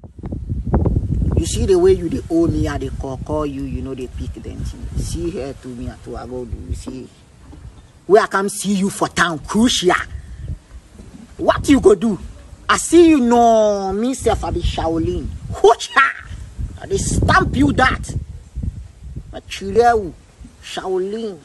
You see the way you dey owe me, I dey call call you, you know they pick them thing. See here to me to I go do. You see where I come see you for town, crucial. What you go do? I see you no me self I be Shaolin. Hoocha! I dey stamp you that. I chill Shaolin.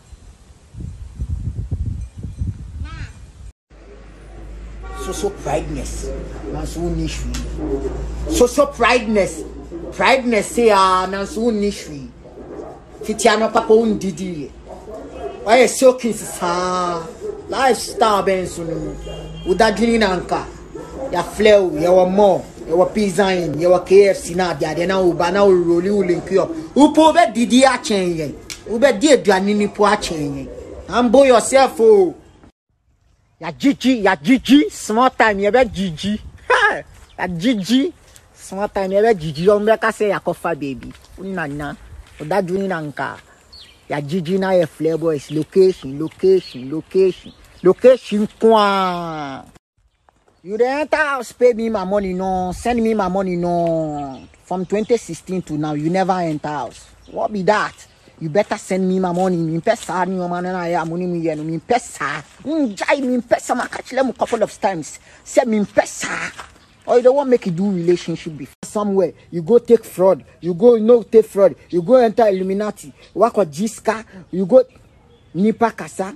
So so prideness. Na so ni hwi. So so prideness. Prideness say ah na so ni hwi. Fitia no papa undidi. Why so kiss saa. Lifestyle ben so no. Udadwini na nka. Ya flow, ya wa more. Ya wa pizza in, ya wa KFC na dia dia na uba na uroli u link up. Upo be didi a chen yen. Ube di aduane ni po a chen yen. Humble yourself oh. Ya Gigi, ya Gigi, small time you be Gigi. Ha! Ya Gigi, small time you be Gigi. Yung be kasi ya kofa baby. Una na. Udaju ni nka. Ya Gigi na ye flare boys. Location, location, location. Location kwa. You dey enter house pay me my money no. Send me my money no. From 2016 to now you never enter house. What be that? You better send me my money. Mi pesa ni o man na ya money mi yenu. Mi pesa. Njai mi pesa ma catch them a couple of times. Say mi pesa. Or you don't want make you do relationship before somewhere. You go take fraud. You go no take fraud. You go enter Illuminati. Wako Jiska. You go nipa kasa.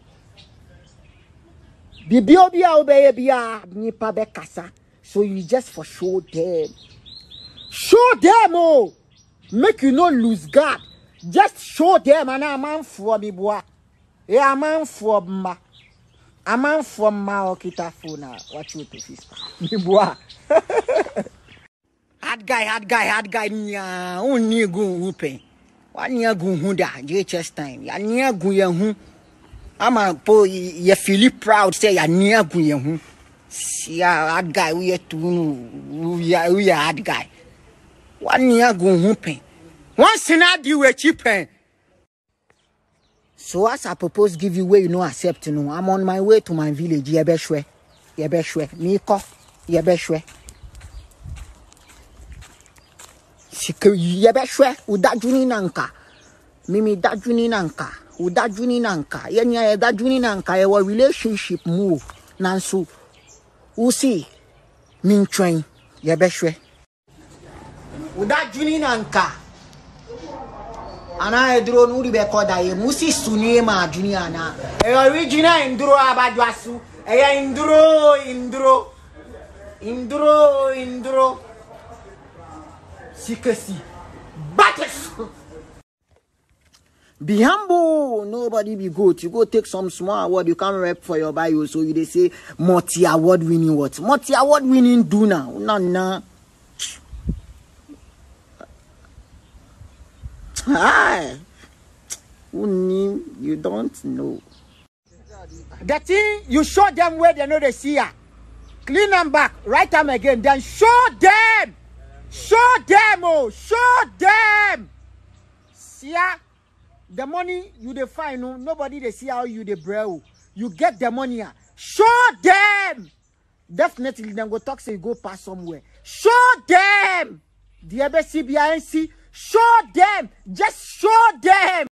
Bibi obi a obeye bia nipa be kasa. So you just for show them. Show them oh. Make you no lose guard. Just show them and a man for me boy. Yeah, a man for ma. A man for ma okita phone Watch you to fist. Me boy. hard guy, hard guy, hard guy. Nya, uni gun upe. Wa nya gun hunda. JHS time. Ya nya gun ye hu. Ama po ye feel proud say ya nya gun ye hu. Yeah, hard guy. We ye tunu. We are we are hard guy. Wa nya gun hu pen. Once in a deal with cheap pen. So as I propose give you where you no accept no, I'm on my way to my village. Yebeshwe. Yebeshwe. Miko. Yebeshwe. Sike yebeshwe. Udajuni nanka. Mimi dajuni nanka. Udajuni nanka. Yenya ye dajuni nanka. Yewa relationship move. Nansu. Usi. Min train. Yebeshwe. Udajuni nanka. ana eduro n'uri bɛ kɔ da ye musi suni ma juni ana ɛyɛ original nduro abadwa su ɛyɛ nduro nduro nduro nduro sikesi batis. Be humble, nobody be good. You go take some small award, you can't rep for your bio, so you they say multi award winning what? Multi award winning do now. Nah, nah. Hi. Who knew? You don't know. The thing you show them where they know they see ya. Clean them back, right them again, then show them. Show them, oh, show them. See ya? The money you dey find, no, nobody they see how you dey bro. You get the money, ah. show them. Definitely, then go talk say you go pass somewhere. Show them. The CBINC, show them. Just show them.